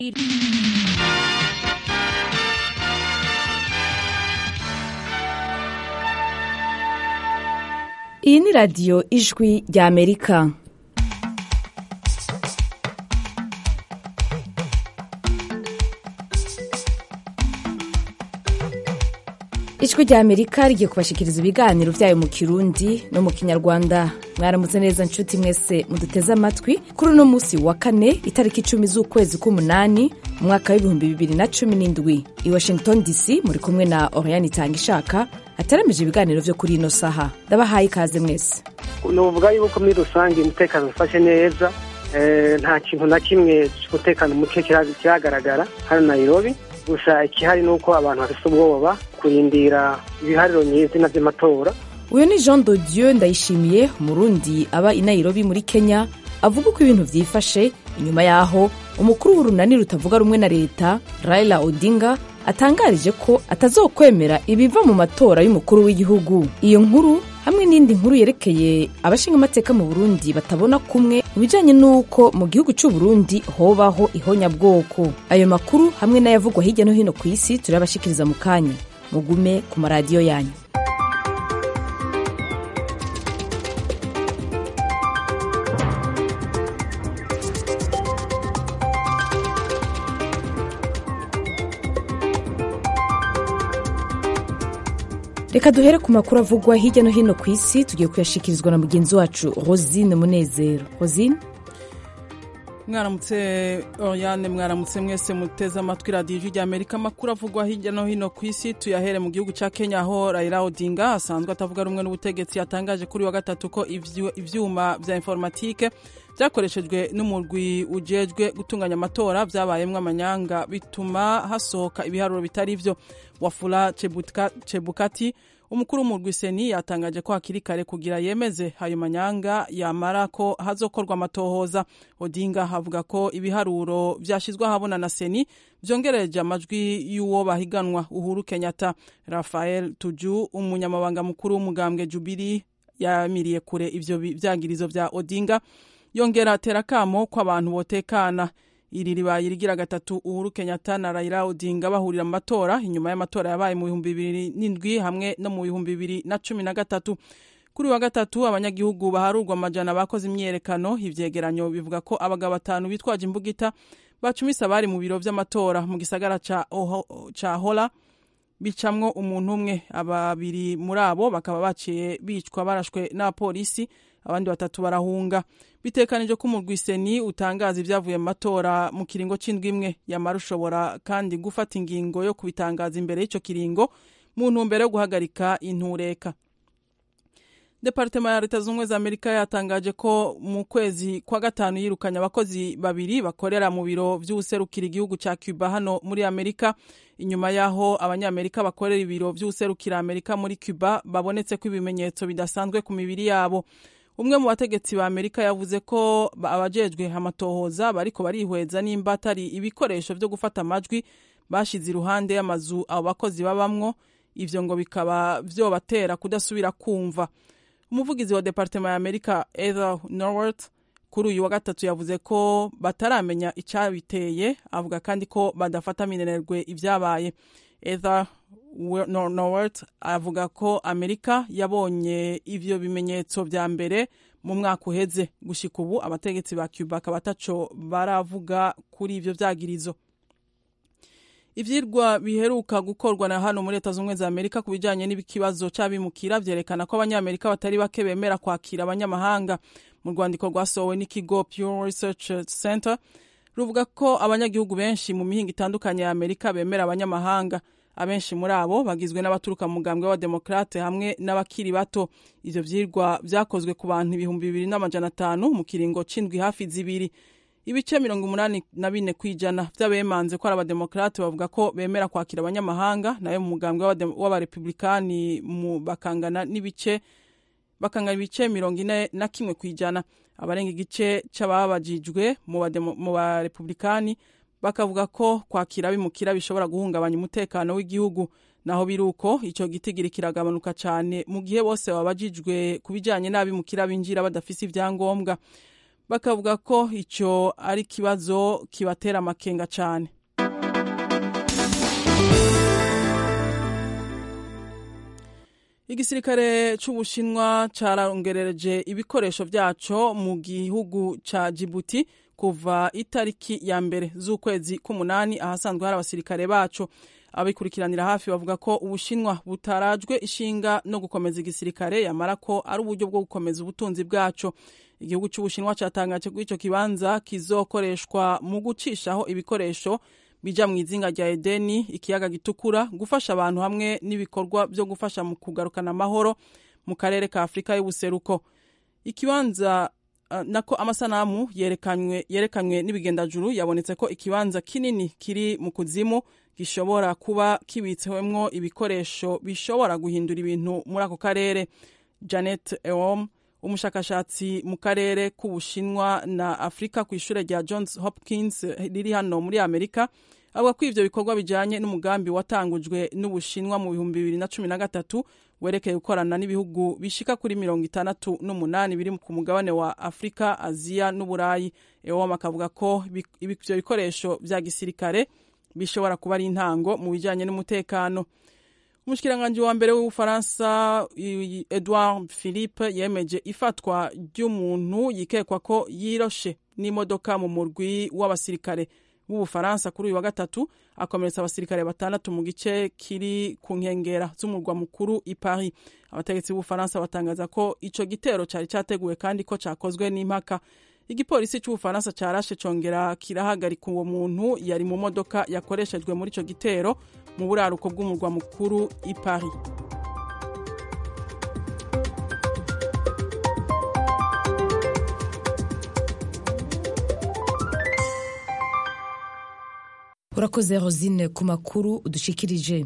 iyi ni radiyo ijwi rya amerika ijwi rya amerika rigiye kubashikiriza ibiganiro byayo mu kirundi no mu kinyarwanda mwaramutse neza nshuti mwese muduteze amatwi kuri uno munsi wa kane itariki icumi z'ukwezi k'umunani mu mwaka w'ibihumbi bibiri na cumi n'indwi i washington dc muri kumwe na oriane itanga ishaka hateramije ibiganiro vyo kuri ino saha ndabahaye ikaze mwese nuvuga yuko muri rusange umutekano ufashe neza nta kintu na kimwe cy'umutekano muke kiragaragara hano nairobi gusa ikihari ni uko abantu bafite ubwoba kurindira ibihariro nyizina by'amatora uyu ni jean de dieu ndayishimiye umurundi aba i nairobi muri kenya avuga uko ibintu vyifashe inyuma yaho umukuru w'urunani rutavuga rumwe na leta raila odinga atangarije ko atazokwemera ibiva mu matora y'umukuru w'igihugu iyo nkuru hamwe n'indi nkuru yerekeye abashinga amateka mu burundi batabona kumwe mu bijanye n'uko mu gihugu c'u burundi hobaho ihonyabwoko ayo makuru hamwe n'ayavugwa hirya no hino ku isi turabashikiriza mu kanya mugume ku maradiyo yanyu reka duhere ku makuru avugwa hirya no hino ku isi tugiye kuyashikirizwa na mugenzi wacu rosine munezero rosine mwaramutse oriane mwaramutse mwese muteze amatwi radiyo ijwi rya amerika amakuru avugwa hirya no hino ku isi tuyahere mu gihugu cya kenya aho raila odinga asanzwe atavuga rumwe n'ubutegetsi yatangaje kuri wa gatatu ko ivyuma vya informatike vyakoreshejwe n'umurwi ujejwe gutunganya amatora vyabayemwo amanyanga bituma hasohoka ibiharuro bitari vyo wafula chebukati umukuru w'umurwi seni yatangaje ko hakiri kare kugira yemeze ayo manyanga yamara ko hazokorwa amatohoza odinga avuga ko ibiharuro vyashizwe ahabona na seni vyongereje amajwi y'uwo bahiganwa uhuru kenyatta rafael tuju umunyamabanga mukuru w'umugambwe jubiri yamiriye kure ivyo vyagirizo vya odinga yongera atera kamo ko abantu botekana iri ribaye irigira gatatu uhuru kenyatta na raila odinga bahurira mu matora inyuma y'amatora yabaye mu bihumbi bibiri n'indwi hamwe no mu bihumbi bibiri na cumi na gatatu kuri wa gatatu abanyagihugu baharurwa amajana bakoze imyiyerekano ivyegeranyo bivuga ko abagabo batanu bitwaje imbugita bacumise abari mu biro vy'amatora mu gisagara ca, ca hola bicamwo umuntu umwe ababiri muri abo bakaba baciye bicwa barashwe n'abapolisi abandi batatu barahunga bitekanije ko umurwi seni utangaza ibyavuye mu matora mu kiringo c'indwi imwe yamara ushobora kandi gufata ingingo yo kubitangaza imbere y'ico kiringo mu ntumbero yo guhagarika intureka departema ya leta z'ubumwe za amerika yatangaje ko mu kwezi kwa gatanu yirukanye abakozi babiri bakorera mu biro vy'uwuserukira igihugu ca cuba hano muri amerika inyuma y'aho abanyamerika bakorera ibiro vy'uwuserukira amerika muri cuba babonetse ko ibimenyetso bidasanzwe ku mibiri yabo umwe mu bategetsi ba amerika yavuze ko abajejwe amatohoza bariko barihweza nimba atari ibikoresho vyo gufata amajwi bashize iruhande y'amazu abo bakozi babamwo ivyo ngo bikaba vyobatera kudasubira kumva umuvugizi wa departema ya amerika ether norworth kuri uyu wa gatatu yavuze ko bataramenya icabiteye avuga kandi ko badafata minenerwe ivyabaye ether norworth avuga ko amerika yabonye ivyo bimenyetso vya mbere mu mwaka uheze gushika ubu abategetsi ba cuba akaba ataco baravuga kuri ivyo vyagirizo ivyirwa biheruka gukorwa na hano muri leta z'ubumwe za amerika ku bijanye n'ikibazo c'abimukira vyerekana ko abanyamerika batari bake bemera kwakira abanyamahanga mu rwandiko rwasohowe n'ikigo pure research center ruvuga ko abanyagihugu benshi mu mihinga itandukanye ya amerika bemera abanyamahanga abenshi muri abo bagizwe n'abaturuka mu mugambwe w'abademokrate hamwe n'abakiri bato ivyo vyirwa vyakozwe ku bantu ibihumbi bibiri n'amajana atanu mu kiringo c'indwi hafi zibiri ibice mirongo umunani na bine kw'ijana vy'abemanze ko ari abademokrate bavuga ko bemera kwakira abanyamahanga nayo mu mugambwe w'abarepublikani bakangana n'ibice bakangana ibice mirongo ine na kimwe kw'ijana abarenga igice c'ababajijwe mu barepublikani bakavuga ko kwakira abimukira bishobora guhungabanya umutekano w'igihugu naho biri uko ico gitigiri kiragabanuka cane mu gihe bose babajijwe ku bijanye n'abimukira binjira badafise ivyangombwa bakavuga ko icyo ari ikibazo kibatera amakenga cyane igisirikare c'ubushinwa carongerereje ibikoresho vyaco mu gihugu ca jibuti kuva itariki ya mbere z'ukwezi k'umunani ahasanzwe hari abasirikare baco abikurikiranira hafi bavuga ko ubushinwa butarajwe ishinga no gukomeza igisirikare yamara ko ari uburyo bwo gukomeza ubutunzi bwaco igihugu c'ubushinwa catangaje ko ico kibanza kizokoreshwa mu gucishaho ibikoresho bija mu izinga rya edeni ikiyaga gitukura gufasha abantu hamwe n'ibikorwa byo gufasha mu kugarukana amahoro mu karere ka afurika y'ubuseruko ikibanza uh, nako amasanamu yerekanywe yerekanywe n'ibigendajuru yabonetse ko ikibanza kinini kiri mu kuzimu gishobora kuba kibitsewemwo ibikoresho bishobora guhindura ibintu muri ako karere janet ewom umushakashatsi mu karere k'ubushinwa na afurika ku ishure rya johns hopkins riri hano muri amerika avuga ko ivyo bikorwa bijanye n'umugambi watangujwe n'ubushinwa mu bihumbi bibiri na cumi na gatatu werekeye gukorana n'ibihugu bishika kuri mirongo itandatu n'umunani biri ku mugabane wa afurika aziya n'uburayi ewom akavuga ko ivyo bikoresho vya gisirikare bishobora kuba ari intango mu bijanye n'umutekano umushikiranganji wa mbere w'ubufaransa edouard philippe yemeje ifatwa ry'umuntu yikekwa ko yiroshe n'imodoka mu murwi w'abasirikare w'ubufaransa kuri uyu wa gatatu akomeretsa abasirikare batandatu mu gice kiri ku nkengera z'umurwa mukuru i paris abategetsi b'ubufaransa batangaza ko ico gitero cari categuwe kandi ko cakozwe n'impaka igipolisi c'ubufaransa carashe congera kirahagarika uwo muntu yari mu modoka yakoreshejwe muri ico gitero mu buraruko bw'umurwa mukuru i paris urakoze rosine ku makuru udushikirije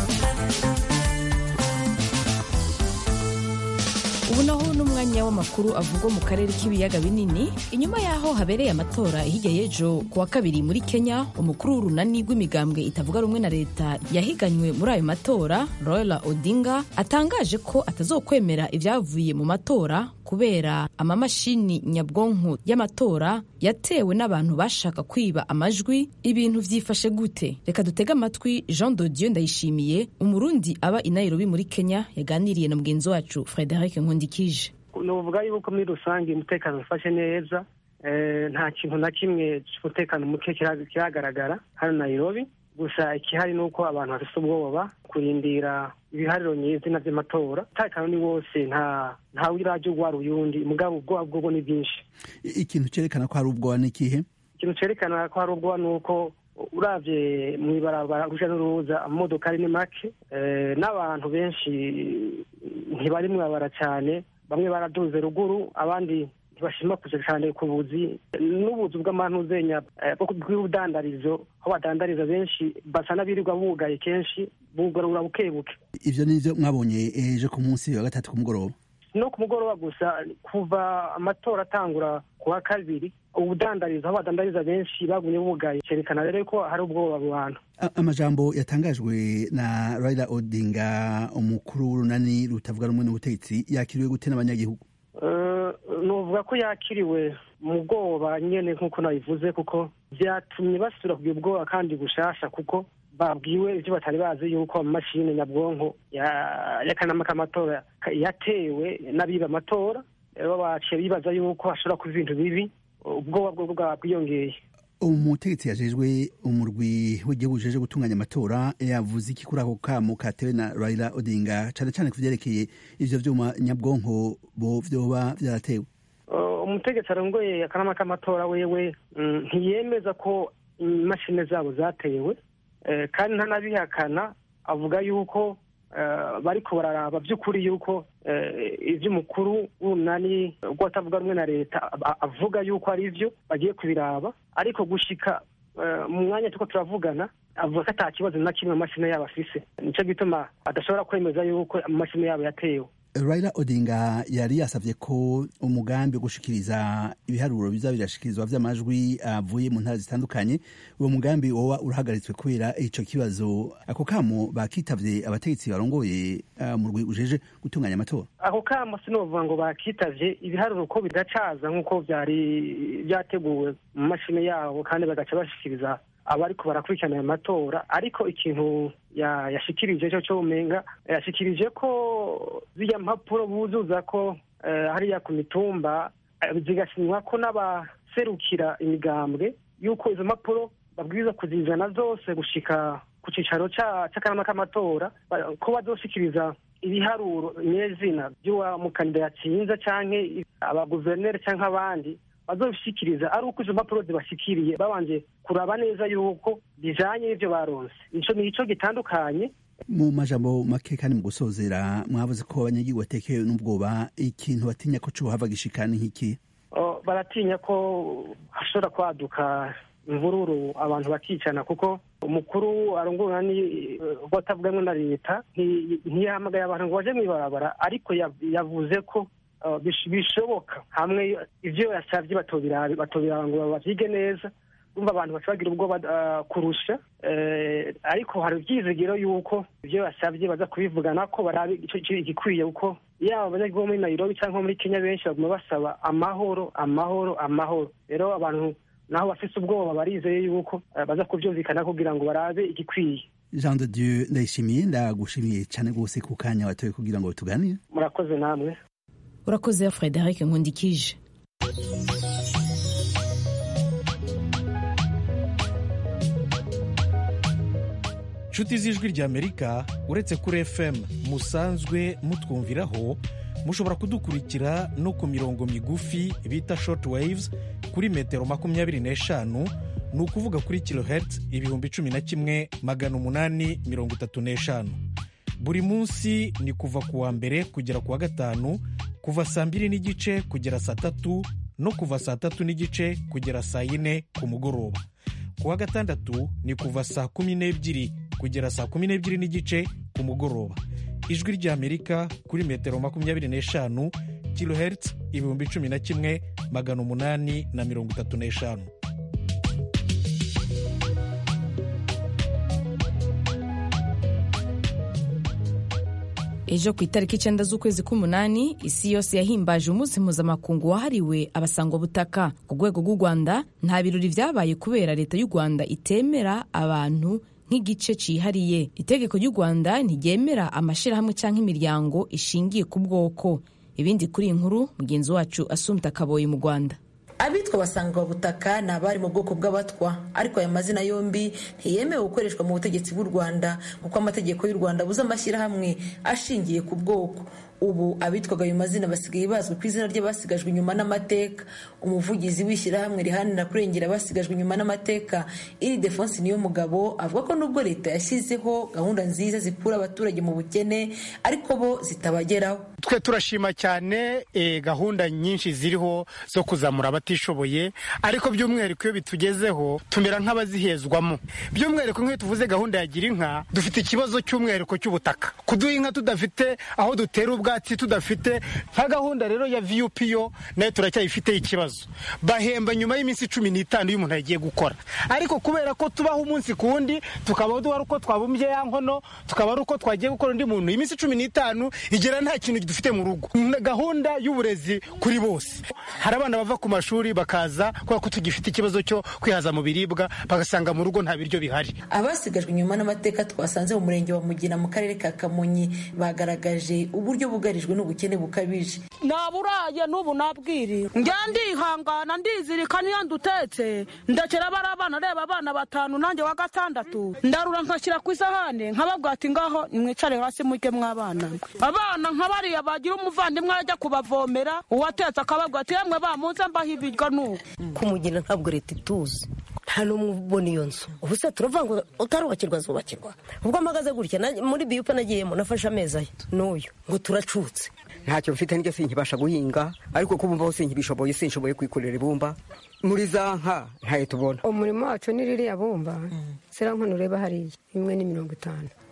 ubu naho n'umwanya w'amakuru avugwa mu karere k'ibiyaga binini inyuma y'aho habereye amatora hirya y'ejo ku wa kabiri muri kenya umukuru w'urunani rw'imigambwe itavuga rumwe na leta yahiganywe muri ayo matora royal odinga atangaje ko atazokwemera ibyavuye mu matora kubera amamashini nyabwonko y'amatora yatewe n'abantu bashaka kwiba amajwi ibintu vyifashe gute reka dutege amatwi jean dodieu ndayishimiye umurundi aba i nairobi muri kenya yaganiriye na mugenzi wacu frederic nkundikije nuvuga yuko muri rusange umutekano ufashe neza nta kintu na kimwe cy'umutekano muke kiragaragara hano nairobi gusa ikihari ni uko abantu bafite ubwoba kurindira ibihariro nyizina by'amatora umutekano ni wose nta ntawe urajya ugwara uyundi mugabo ubwoba bwobwo ni bwinshi ikintu cyerekana ko hari ubwoba ni ikihe ikintu cyerekana ko hari ubwoba ni uko urabye mu ibarabara urujya n'uruza amamodokari ni make n'abantu benshi ntibari mwabara cyane bamwe baraduze ruguru abandi ntibashima kuja cyane ku buzi n'ubuzu bw'amantuzenya bw'ubudandarizo aho badandariza benshi basa n'abirirwa bugaye kenshi bugarura buke buke ivyo nivyo mwabonye ejo ku munsi wa gatatu ku mugoroba no ku mugoroba gusa kuva amatora atangura ku wa kabiri ubudandarizo aho badandariza benshi bagumye bugaye cerekana rero ko hari ubwoba mu bantu amajambo yatangajwe na Raila Odinga umukuru w'urunani rutavuga rumwe n'ubutegetsi yakiriwe gute n'abanyagihugu nuvuga ko yakiriwe mu bwoba nyene nk'uko nabivuze kuko vyatumye basubira kugira ubwoba kandi bushasha kuko babwiwe ivyo batari bazi yuko amamashini nyabwonko y'akanama k'amatora yatewe n'abiba amatora rero baciye bibaza yuko hashobora kuba ibintu bibi ubwoba bwo bwiyongeye umutegetsi yajejwe umurwi w'igihugu ujeje gutunganya amatora yavuze iki kuri ako kamo katewe na Raila Odinga cane cane kuvyerekeye ivyo vyuma nyabwonko bo vyoba vyaratewe umutegetsi arongoye akanama k'amatora wewe ntiyemeza ko imashini zabo zatewe kandi ntanabihakana avuga yuko bariko bararaba by'ukuri yuko ivy'umukuru w'umunani rw'atavuga rumwe na leta avuga yuko ari vyo bagiye kubiraba ariko gushika mu mwanya turiko turavugana avuga ko ata kibazo na kimwe amashini yabo afise nico gituma adashobora kwemeza yuko amashini yabo yatewe Raila Odinga yari yasavye ko umugambi wo gushikiriza ibiharuro biza birashikirizwa vy'amajwi avuye mu ntara zitandukanye uwo mugambi woba urahagaritswe kubera ico kibazo ako kamo bakitavye abategetsi barongoye uh, mu rwi ujeje gutunganya amatora ako kamo sinovuga ngo bakitavye ibiharuro ko bidacaza nk'uko vyari vyateguwe mu mashini yabo kandi bagaca bashikiriza abariko barakurikirana ayo matora ariko ikintu yashikirije cyo cyo umenga yashikirije ko zirya mpapuro buzuza ko hariya ku mitumba zigasinywa ko n'abaserukira imigambwe yuko izo mpapuro babwirizwa kuzizana zose gushika ku cicaro c'akanama k'amatora ko bazoshikiriza ibiharuro nyezina by'uwa mukandida yatsinze canke abaguverineri canke abandi bazobishikiriza ari uko izo mpapuro zibashikiriye babanje kuraba neza yuko bijanye n'ivyo baronse ico ni ico gitandukanye mu majambo make kandi mu gusozera mwavuze ko abanyagihugu batekewe n'ubwoba ikintu batinya ko cohava gishikana nk'iki baratinya ko hashobora kwaduka imvururu abantu bakicana kuko umukuru arongora ni batavugamwe na leta ntiyahamagaye abantu ngo baje mw'ibarabara ariko yavuze ko bishoboka hamwe ivyo yasavye batobiraba ngo bavyige neza umva abantu baca bagira ubwoba kurusha ariko hari ivyizigiro yuko ivyo yasavye baza kubivugana ko barabe igikwiye kuko yaba abanyagihugu muri nairobi cyangwa muri kenya benshi baguma basaba amahoro amahoro amahoro rero abantu naho bafise ubwoba barizeye yuko baza kuvyumvikana kugira ngo barabe igikwiye jean de dieu ndayishimiye ndagushimiye cyane rwose ku kanya watoye kugira ngo tuganire murakoze namwe urakoze frederic nkundikije nshuti z'ijwi ry'amerika uretse kuri fm musanzwe mutwumviraho mushobora kudukurikira no ku mirongo migufi bita short waves kuri metero makumyabiri n'eshanu ni ukuvuga kuri kilohertz ibihumbi cumi na kimwe magana umunani mirongo itatu n'eshanu buri munsi ni kuva ku wa mbere kugera ku wa gatanu kuva saa mbiri n'igice kugera saa tatu no kuva saa tatu n'igice kugera saa yine ku mugoroba ku wa gatandatu ni kuva saa kumi n'ebyiri kugera saa kumi n'ebyiri n'igice ku mugoroba ijwi ry'amerika kuri metero makumyabiri n'eshanu kilohertz ibihumbi cumi na kimwe magana umunani na mirongo itatu n'eshanu ejo ku itariki icyenda z'ukwezi k'umunani isi yose yahimbaje umunsi mpuzamakungu wahariwe abasangwabutaka ku rwego rw'u rwanda nta birori byabaye kubera leta y'u rwanda itemera abantu nk'igice cyihariye itegeko ry'u rwanda ntiryemera amashyirahamwe cyangwa imiryango ishingiye ku bwoko ibindi kuri iyi nkuru mugenzi wacu asumta kaboyi mu rwanda abitwa abasangwabutaka ni abari mu bwoko bw'abatwa ariko aya mazina yombi ntiyemewe gukoreshwa mu butegetsi bw'u rwanda kuko amategeko y'u rwanda abuze amashyirahamwe ashingiye ku bwoko ubu abitwaga ayo mazina basigaye bazwi ku izina ry'abasigajwe inyuma n'amateka umuvugizi w'ishyirahamwe riharanira kurengera abasigajwe inyuma n'amateka iri defonse niyo mugabo avuga ko nubwo leta yashyizeho gahunda nziza zikura abaturage mu bukene ariko bo zitabageraho twe turashima cyane gahunda nyinshi ziriho zo kuzamura abatishoboye ariko by'umwihariko iyo bitugezeho tumera nk'abazihezwamo by'umwihariko nk'iyo tuvuze gahunda ya gira inka dufite ikibazo cy'umwihariko cy'ubutaka kuduha inka tudafite aho dutera ubwatsi tudafite nka gahunda rero ya vup yo nayo turacyayifiteho ikibazo bahemba nyuma y'iminsi cumi n'itanu iyo umuntu yagiye gukora ariko kubera ko tubaho umunsi ku wundi tukaba ari uko twabumbye ya nkono tukaba ari uko twagiye gukora undi muntu iminsi cumi n'itanu igera nta kintu dufite mu rugo gahunda y'uburezi kuri bose hari abana bava ku mashuri bakaza kubera ko tugifite ikibazo cyo kwihaza mu biribwa bagasanga mu rugo nta biryo bihari abasigajwe inyuma n'amateka twasanze mu murenge wa mugina mu karere ka kamonyi bagaragaje uburyo bugarijwe n'ubukene bukabije naburaye n'ubu nabwiriwe njya ndihangana ndizirika niyo ndutetse ndekera bari abana reba abana batanu nanjye wa gatandatu ndarura nkashyira ku isahane nkababwira ati ngaho nimwicare hasi mujye mw'abana abana nka bariya bagira umuvandimwe ajya kubavomera uwatetse akababwira ati yemwe bamunze mbaho ibiryo n'ubu kumugira ntabwo leta ituzi nta n'umwe ubona iyo nzu ubu se turavuga ngo utarubakirwa zubakirwa ubwo mpagaze gutya muri biyupa nagiyemo nafashe amezi aya n'uyu ngo turacutse ntacyo mfite n'iryo sinkibasha guhinga ariko kubumvaho sinkibishoboye sinshoboye kwikorera ibumba muri za nka ntayo tubona umurimo wacu ni ririya bumba sera nkono ureba hariya imwe ni mirongo itanu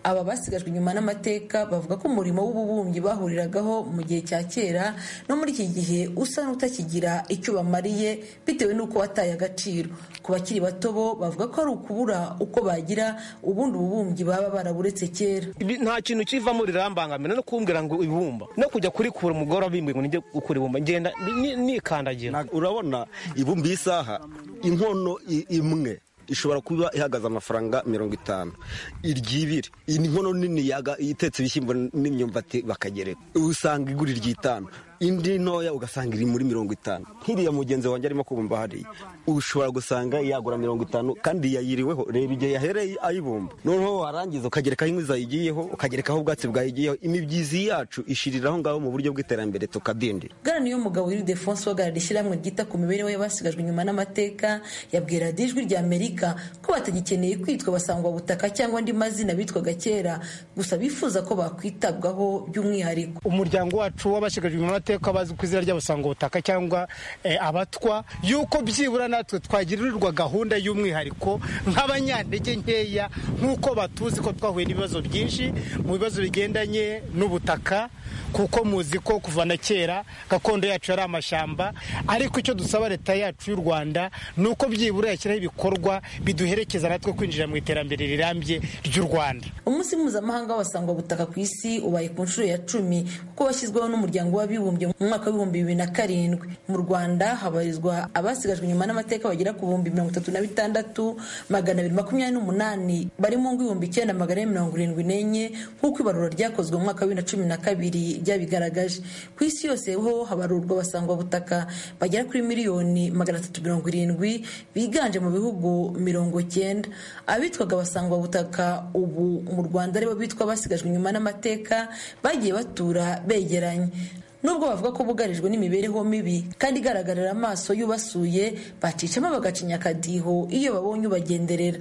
aba basigajwe inyuma n'amateka bavuga ko umurimo w'ububumbyi bahuriragaho mu gihe cya kera no muri iki gihe usa n'utakigira icyo bamariye bitewe n'uko wataye agaciro ku bakiri bato bo bavuga ko ari ukubura uko bagira ubundi ububumbyi baba baraburetse kera nta kintu kivamo rirambangamira no kumbwira ngo ibumba no kujya kurikura umugore wabimbwiye ngo nijye gukura ibumba ngenda nikandagira urabona ibumba isaha inkono imwe ishobora kuba ihagaze amafaranga mirongo itanu iry'ibiri iyi ni inkono nini itetse ibishyimbo n'imyumbati bakagereka usanga igura iry'itanu indi ntoya ugasanga iri muri mirongo itanu nk'iriya mugenzi wanjye arimo kubumba hariya ushobora gusanga yagura mirongo itanu kandi yayiriweho reba igihe yahereye ayibumba noneho warangiza ukagerekaho inkwi zayigiyeho ukagerekaho ubwatsi bwayigiyeho imibyizi yacu ishiriraho ngaho mu buryo bw'iterambere tukadindira bwana niyo mugabo wiri defonse uhagarariye ishyirahamwe ryita ku mibereho y'abasigajwe inyuma n'amateka yabwira radiyo ijwi rya amerika ko batagikeneye kwitwa basangwa butaka cyangwa andi mazina bitwaga kera gusa bifuza ko bakwitabwaho by'umwihariko umuryango wacu w'abashigajwe inyuma n'amateka bazwi ku izina ry'abasangwa butaka cyangwa abatwa yuko byibura natwe twagirirwa gahunda y'umwihariko nk'abanyantege nkeya nk'uko batuzi ko twahuye n'ibibazo byinshi mu bibazo bigendanye n'ubutaka kuko muzi ko kuva na kera gakondo yacu yari amashyamba ariko icyo dusaba leta yacu y'u rwanda ni uko byibura yashyiraho ibikorwa biduherekeza natwe kwinjira mu iterambere rirambye ry'u rwanda umunsi mpuzamahanga w'abasangwa butaka ku isi ubaye ku nshuro ya cumi kuko washyizweho n'umuryango w'abibumbye mu mwaka w'ibihumbi bibiri na karindwi mu rwanda habarizwa abasigajwe inyuma n'amateka bagera ku bihumbi mirongo itatu na bitandatu magana abiri makumyabiri n'umunani bari mu ngo ibihumbi icyenda magana ane mirongo irindwi n'enye nk'uko ibarura ryakozwe mu mwaka wa bibiri na cumi na kabiri ryabigaragaje ku isi yose ho habarurwa abasangwa butaka bagera kuri miliyoni magana atatu mirongo irindwi biganje mu bihugu mirongo cyenda abitwaga abasangwa butaka ubu mu rwanda aribo bitwa basigajwe inyuma n'amateka bagiye batura begeranye nubwo bavuga ko bugarijwe n'imibereho mibi kandi igaragarira amaso y'ubasuye bacicamo bagacinya akadiho iyo babonye ubagenderera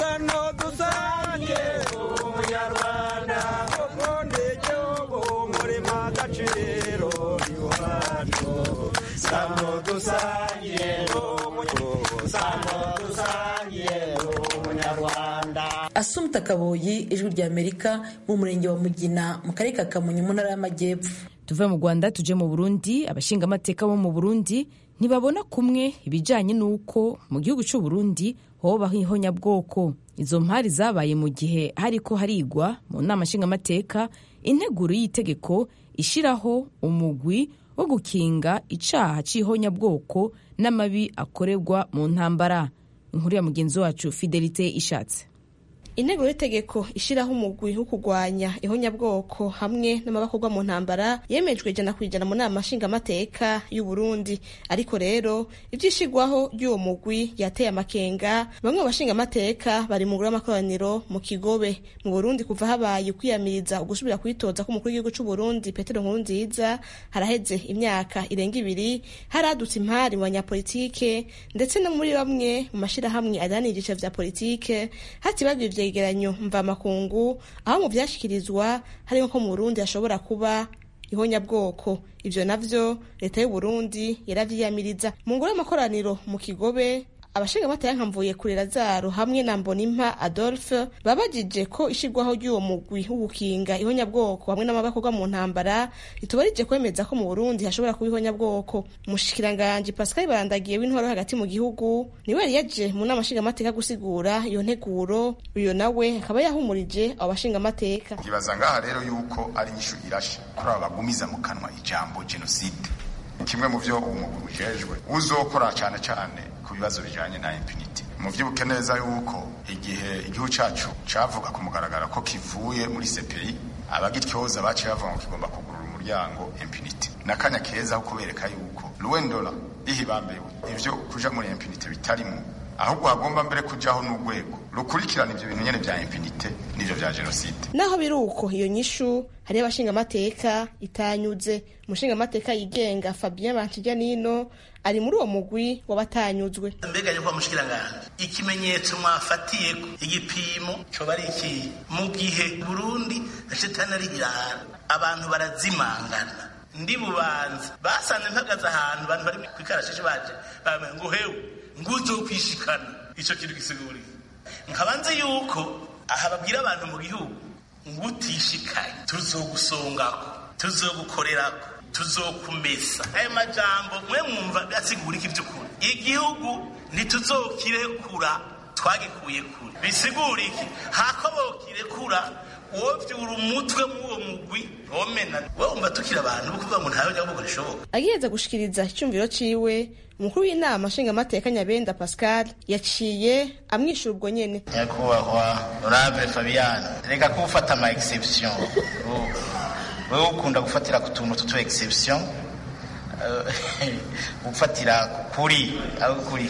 asumta kaboyi ijwi rya amerika mu murenge wa mugina mu karere ka kamonyi mu ntara y'amajyepfo tuve mu rwanda tuje mu burundi abashingamateka bo mu burundi ntibabona kumwe ibijyanye n'uko mu gihugu cy'u Burundi hobaho ihonyabwoko izo mpari zabaye mu gihe hariko harigwa mu nama nshingamateka integuro y'itegeko ishyiraho umugwi wo gukinga icaha c'ihonyabwoko n'amabi akorerwa mu ntambara inkuru ya mugenzi wacu fidelite ishatse intego y'itegeko ishyiraho umugwi wo kurwanya ihonyabwoko hamwe n'amabakorwa mu ntambara yemejwe ijana ku ijana mu nama nshingamateka y'u Burundi ariko rero ibyishigwaho ry'uwo mugwi yateye amakenga bamwe mu bashingamateka bari mu ngoro y'amakoraniro mu kigobe mu Burundi kuva habaye ukwiyamiriza ugusubira kwitoza k'umukuru w'igihugu cy'u Burundi Petero Nkurunziza haraheze imyaka irenga ibiri haradutse impari mu banyapolitike ndetse no muri bamwe mu mashirahamwe adanira igice vya politike hatibagwa ivyegeranyo mvamakungu aho mu vyashikirizwa harimo ko mu Burundi hashobora kuba ihonyabwoko ivyo navyo leta y'u Burundi yaravyiyamiriza mu ngoro y'amakoraniro mu Kigobe abashingamateka nka mvuye kurera zaro hamwe na mbonimpa adolphe babajije ko ishirwaho ry'uwo mugwi w'ugukinga ihonyabwoko hamwe n'amabakorwa mu ntambara ritubarije kwemeza ko mu burundi hashobora kuba ihonyabwoko umushikiranganji pascal barandagiye w'intwaro hagati mu gihugu niwe yari yaje mu nama nshingamateka gusigura iyo nteguro uyo nawe akaba yahumurije abo bashingamateka nkibaza ngaha rero yuko ari inyishu irashe kuri aba bagumiza mu kanwa ijambo jenoside kimwe mu byo umugwi ujejwe uzokora cyane cyane ku bibazo bijyanye na impunity muvyibuke neza yuko igihe igihugu cacu cavuga ku mugaragaro ko kivuye muri CPI abagityoza baciye bavuga ngo kigomba kugurura umuryango impunity nakanya keza ho kubereka yuko ruwendola ihibambewe ivyo kuja muri impunity bitarimo ahubwo hagomba mbere kujaho n'urwego rukurikirana ivyo bintu nyene vya impunity n'ivyo vya jenoside naho biri uko iyo nyishu hariyo abashingamateka itanyuze umushingamateka yigenga fabien bankijanino ari muri uwo mugwi w'abatanyuzwe mbega yuko mushikiranganje ikimenyetso mwafatiyeko igipimo coba ari iki mu gihe burundi shetani ari irahara abantu barazimangana ndi bubanza basanze mpagaze ahantu abantu bari kwikarashishi baje bambaye ngo hewe nguzo kwishikana ico kintu gisiguriye nkabanze yuko aha babwira abantu mu gihugu ngo utishikaye tuzogusongako tuzogukorerako tuzokumesa ayo majambo mwe mwumva asigura iki by'ukuri igihugu ntituzokirekura twagikuye kure bisigura iki hako bokirekura wovyura umutwe mw'uwo mugwi womena wumva tukiri abantu kuvuga ngo ntawe nyabugo rishoboka agiheza gushikiriza icyumviro ciwe umukuru w'inama nshingamateka nyabenda pascal yaciye amwishyura ubwo nyene nyakubahwa honorable fabian reka kuwufata ama exception wewe ukunda gufatira ku tuntu tutu exception gufatira kuri aho kuri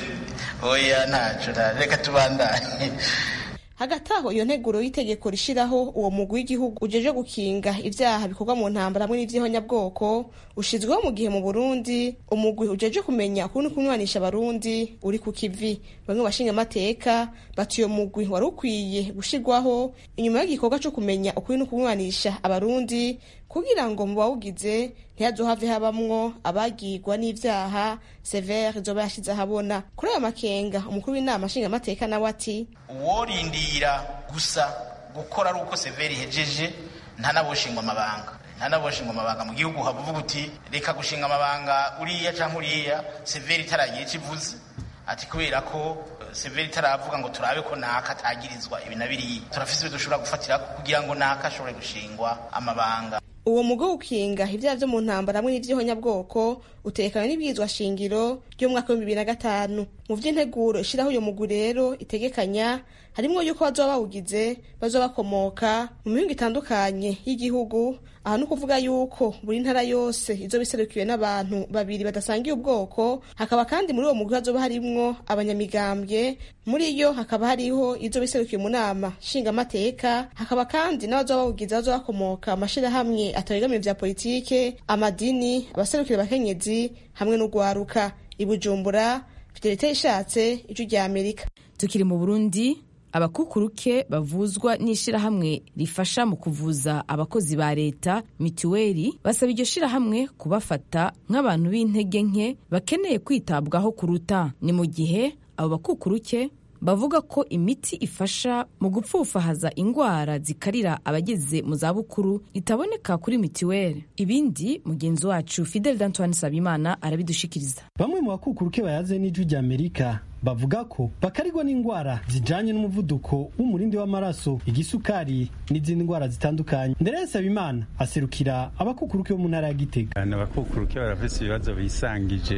oya ntaco reka tubandanye hagati aho iyo nteguro y'itegeko rishiraho uwo mugwi w'igihugu ujeje gukinga ivyaha bikorwa mu ntambara hamwe n'ivy'ihonyabwoko ushizweho mu gihe mu burundi umugwi ujeje kumenya ukuntu kunywanisha abarundi uri ku kivi bamwe bashinga amateka bati uyo mugwi wari ukwiye gushirwaho inyuma y'igikorwa co kumenya ukuri no kunywanisha abarundi kugira ngo mu bawugize ntihazohave habamwo abagirwa n'ivyaha severe izoba yashize ahabona kuri ayo makenga umukuru w'inama nshingamateka nawe ati uworindira gusa gukora ari uko severe ihejeje ntanaboshingwa amabanga ntanaboshingwa amabanga mu gihugu havuga uti reka gushinga amabanga uriya canke uriya severe itaragiye kivuze ati kubera ko severe itaravuga ngo turabe ko naka atagirizwa ibi na biriya turafise ibyo dushobora gufatira kugira ngo naka ashobore gushingwa amabanga uwo mugo ukinga ibyaha vyo mu ntambara hamwe n'ivy'ihonyabwoko utekanywe n'ibwirizwa shingiro ry'umwaka w'ibihumbi bibiri na gatanu mu vy'integuro ishiraho uyo mugwi rero itegekanya harimwo yuko bazoba bawugize bazoba bakomoka mu mihingo itandukanye y'igihugu aha ni ukuvuga yuko buri ntara yose izoba iserukiwe n'abantu babiri badasangiye ubwoko hakaba kandi muri uwo mugwi hazoba harimwo abanyamigambwe muri yo hakaba hariho izoba iserukiwe mu nama nshingamateka hakaba kandi n'abazoba bawugize bazoba bakomoka amashirahamwe atabegamiye vya politike amadini abaserukira abakenyezi hamwe n'ugwaruka ibujumbura fidelite ishatse ijwi rya amerika tukiri mu burundi abakukuruke bavuzwa n'ishirahamwe rifasha mu kuvuza abakozi ba leta mituweli basaba iryo shirahamwe kubafata nk'abantu b'intege nke bakeneye kwitabwaho kuruta ni mu gihe abo bakukuruke bavuga ko imiti ifasha mu gupfufahaza indwara zikarira abageze mu zabukuru itaboneka kuri mituweli ibindi mugenzi wacu fidel d'antoine sabimana arabidushikiriza bamwe mu bakukuruke bayaze n'ijwi rya amerika bavuga ko bakarigwa n'indwara zijanye n'umuvuduko w'umurindi w'amaraso igisukari n'izindi ndwara zitandukanye ndere Sabimana aserukira abakukuruke bo mu ntara ya Gitega abakukuruke barafise ibibazo bisangije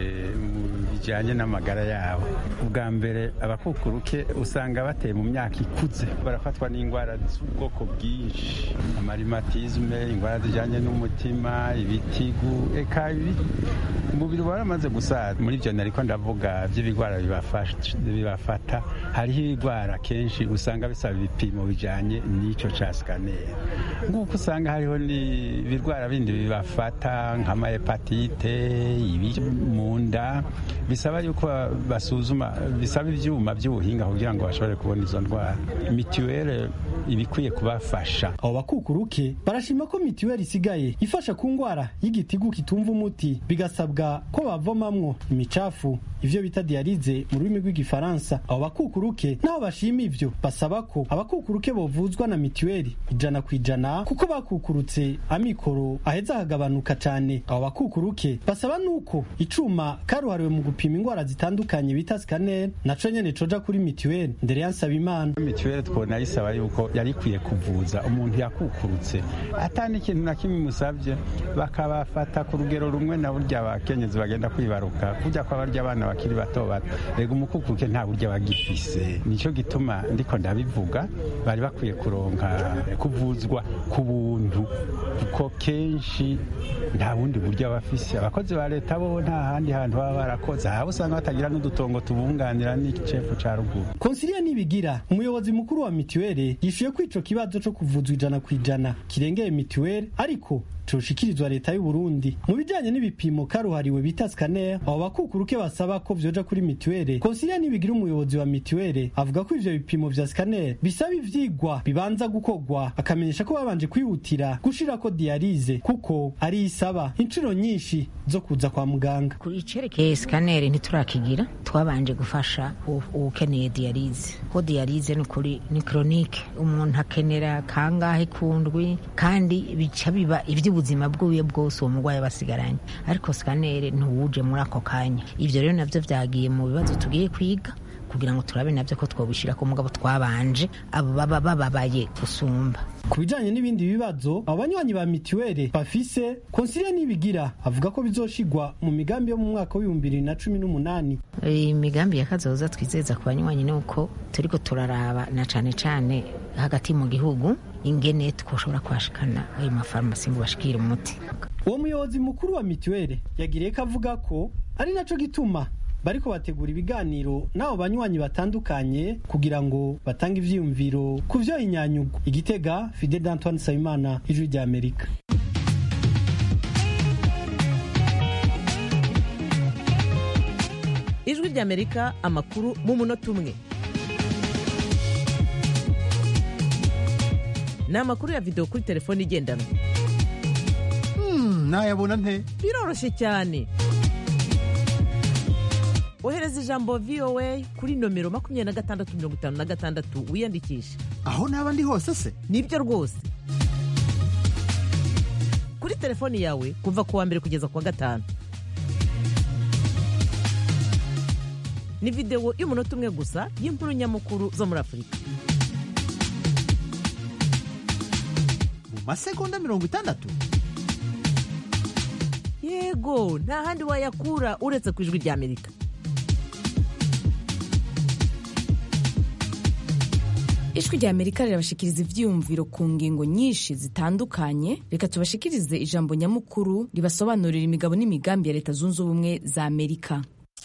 bijanye n'amagara yabo ubwa mbere abakukuruke usanga bateye mu myaka ikuze barafatwa n'indwara z'ubwoko bwinshi amarimatizme indwara zijanye n'umutima ibitigu eka umubiri waramaze gusaza muri ivyo nariko ndavuga vy'ibigwara bibafasha bibafata hariho ibigwara kenshi usanga bisaba ibipimo bijanye n'ico ca scanner nk'uko usanga hariho n'ibirwara bindi bibafata nk'amahepatite ibi mu nda bisaba yuko basuzuma bisaba ivyuma vy'ubuhinga kugira ngo bashobore kubona izo ndwara mituwele ibikwiye kubafasha abo bakukuruke barashima ko mituweli isigaye ifasha ku ndwara y'igitigu kitumva umuti bigasabwa ko bavomamwo imicafu ivyo bita dialize mu rurimi rw'igifaransa abo bakukuruke naho bashima ivyo basaba ko abakukuruke bovuzwa na mituweli ijana ku ijana kuko bakukurutse amikoro aheza akagabanuka cane abo bakukuruke basaba nuko icuma karuhariwe mu gupima indwara zitandukanye bita scanner naco nyene coja kuri mituweli ndere yansaba imana mituweli twona yisaba yuko yari ikwiye kuvuza umuntu yakukurutse atani ikintu na kimwe musabye bakabafata ku rugero rumwe na burya abakenyezi bagenda kwibaruka kujya kwa barya abana bakiri bato bato rega umukukuruke nta buryo bagifise nico gituma ndiko ndabivuga bari bakwiye kuronka kuvuzwa ku buntu kuko kenshi nta bundi buryo bafise abakozi ba leta bo nta handi hantu baba barakoze haba usanga batagira n'udutongo tubunganira n'icefu ca ruguru konsilia nibigira umuyobozi mukuru wa mituweli yishuye ko ico kibazo co kuvuzwa ijana ku ijana kirengeye mituweli ariko coshikirizwa leta y'u Burundi mu bijanye n'ibipimo karuhariwe bita scanner abo bakukuruke basaba ko vyoja kuri mituweli konsilia nibigira umuyobozi wa mituweli avuga ko ivyo bipimo vya scanner bisaba ivyigwa bibanza gukorwa akamenyesha ko babanje kwihutira gushirako ko diyarize kuko ari isaba inshuro nyinshi zo kuza kwa muganga ku icerekeye sikaneri ntiturakigira twabanje gufasha ukeneye diyarize ko diyarize ni ukuri ni koronike umuntu akenera kangahe kundwi kandi bica biba iby'ubuzima bw'uye bwose uwo murwayi aba asigaranye ariko sikaneri ntuwuje muri ako kanya ibyo rero nabyo byagiye mu bibazo tugiye kwiga kugira ngo turabe nabyo ko twobishyira ku mugabo twabanje abo baba bababaye gusumba ku bijanye n'ibindi bibazo abo banywanyi ba mituweli bafise konsilia nibigira avuga ko bizoshigwa mu migambi yo mu mwaka w'ibihumbi bibiri na cumi n'umunani imigambi ya kazoza twizeza ku banywanyi ni uko turiko turaraba na cane cane hagati mu gihugu ingene twoshobora kwashikana ayo mafarumasi ngo bashikire umuti uwo muyobozi mukuru wa mituweli yagiriye ko avuga ko ari naco gituma bariko bategura ibiganiro n'abo banywanyi batandukanye kugira ngo batange ivyiyumviro ku vyo inyanyugu igitega fide d'antoine nsabimana ijwi rya amerika ijwi rya amerika amakuru mu munota umwe ni amakuru ya videwo kuri telefone igendanwa nayabona nte biroroshye cyane ohereza ijambo voa kuri nomero makumyabiri na gatandatu mirongo itanu na gatandatu wiyandikishe aho naba ndi hose se nibyo rwose kuri telefoni yawe kuva ku wa mbere kugeza ku wa gatanu ni videwo y'umunota umwe gusa y'inkuru nyamukuru zo muri afurika mu masegonda mirongo itandatu yego nta handi wayakura uretse ku ijwi rya amerika ijwi rya amerika rirabashikiriza ivyiyumviro ku ngingo nyinshi zitandukanye reka tubashikirize ijambo nyamukuru ribasobanurira imigabo n'imigambi ya leta zunze ubumwe za amerika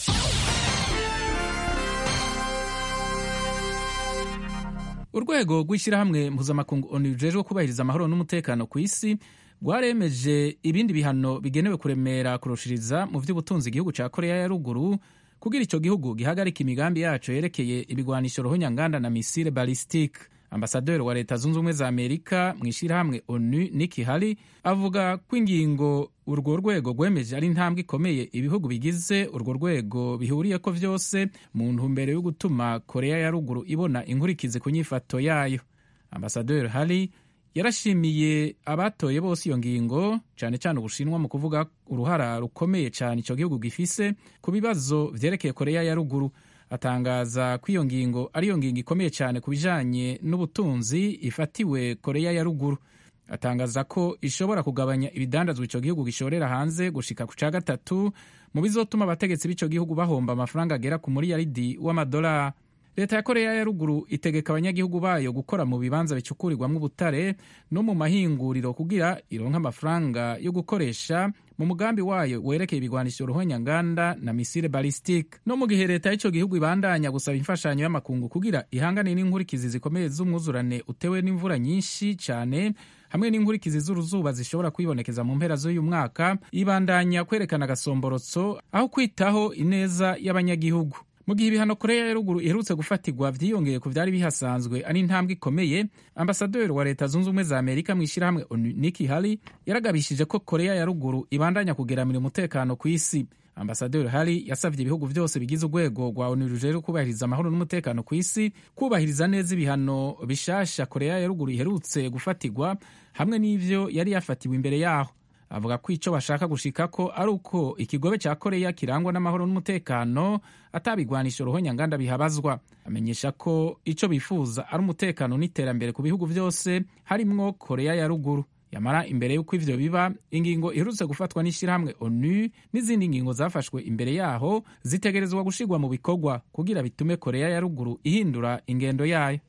urwego rw'ishyirahamwe mpuzamakungu onu rujejwe kubahiriza amahoro n'umutekano ku isi rwaremeje ibindi bihano bigenewe kuremera kurushiriza mu by'ubutunzi igihugu cya korea ya ruguru kugira icyo gihugu gihagarika imigambi yacu yerekeye ibigwanisho rohonyanganda na misile balistike ambasaderi wa leta zunze ubumwe za amerika mu ishyirahamwe onu niki hari avuga ko ingingo urwo rwego rwemeje ari intambwe ikomeye ibihugu bigize urwo rwego bihuriye ko byose mu ntumbero yo gutuma korea ya ruguru ibona inkurikizi ku nyifato yayo ambasaderi hari yarashimiye abatoye bose iyo ngingo cyane cyane ubushinwa mu kuvuga uruhara rukomeye cyane icyo gihugu gifise ku bibazo vyerekeye korea ya ruguru atangaza ko iyo ngingo ariyo ngingo ikomeye cyane ku bijanye n'ubutunzi ifatiwe korea ya ruguru atangaza ko ishobora kugabanya ibidandazwa icyo gihugu gishorera hanze gushika ku ca gatatu mu bizotuma abategetsi b'icyo gihugu bahomba amafaranga agera ku muriyaridi w'amadolari leta ya korea ya ruguru itegeka abanyagihugu bayo gukora mu bibanza bicukurirwamo ubutare no mu mahinguriro kugira ironke amafaranga yo gukoresha mu mugambi wayo werekeye ibigwanisho ruhonyanganda na misile balistike no mu gihe leta y'icyo gihugu ibandanya gusaba imfashanyo y'amakungu kugira ihangane n'inkurikizi zikomeye z'umwuzurane utewe n'imvura nyinshi cyane hamwe n'inkurikizi z'uruzuba zishobora kwibonekeza mu mpera z'uyu mwaka ibandanya kwerekana agasomborotso aho kwitaho ineza y'abanyagihugu mu gihe ibihano korea ya ruguru iherutse gufatirwa vyiyongeye ku vyari bihasanzwe ari intambwe ikomeye ambasaderi wa leta zunze ubumwe za amerika mu ishyirahamwe niki hari yaragabishije ko korea ya ruguru ibandanya kugeramira umutekano ku isi ambasaderi hari yasavye ibihugu vyose bigize urwego rwa onu rujejwe kubahiriza amahoro n'umutekano ku isi kubahiriza neza ibihano bishasha korea ya ruguru iherutse gufatirwa hamwe n'ivyo yari yafatiwe imbere yaho avuga ko icyo bashaka gushika ko ari uko ikigobe cya koreya kirangwa n'amahoro n'umutekano atabigwanisha ruhonyanganda bihabazwa amenyesha ko icyo bifuza ari umutekano n'iterambere ku bihugu byose harimwo koreya ya ruguru yamara imbere y'uko ivyo biba ingingo iherutse gufatwa n'ishyirahamwe onu n'izindi ngingo zafashwe imbere yaho zitegerezwa gushirwa mu bikorwa kugira bitume koreya ya ruguru ihindura ingendo yayo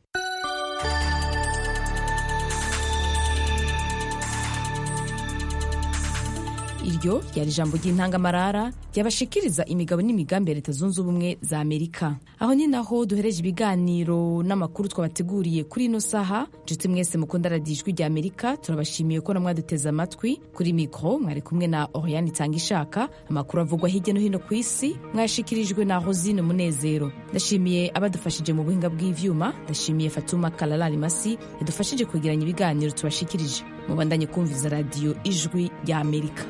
iryo ryari ijambo ry'intangamarara ryabashikiriza imigabo n'imigambi ya leta zunze ubumwe za amerika aho ni naho duhereje ibiganiro n'amakuru twabateguriye kuri ino saha nshuti mwese mukunda radiyo ijwi rya amerika turabashimiye ko namwaduteze amatwi kuri mikoro mwari kumwe na oriane itanga ishaka amakuru avugwa hirya no hino ku isi mwayashikirijwe na rosine munezero ndashimiye abadufashije mu buhinga bw'ivyuma ndashimiye fatuma kalalari masi yadufashije kwegeranya ibiganiro tubashikirije mubandanye kumviza radiyo ijwi rya amerika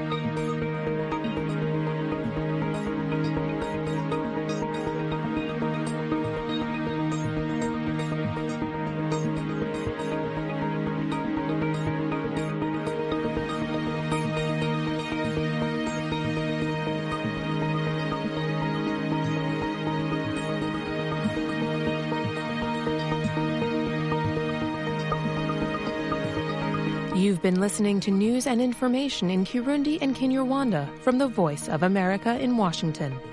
You've been listening to news and information in Kirundi and Kinyarwanda from the Voice of America in Washington.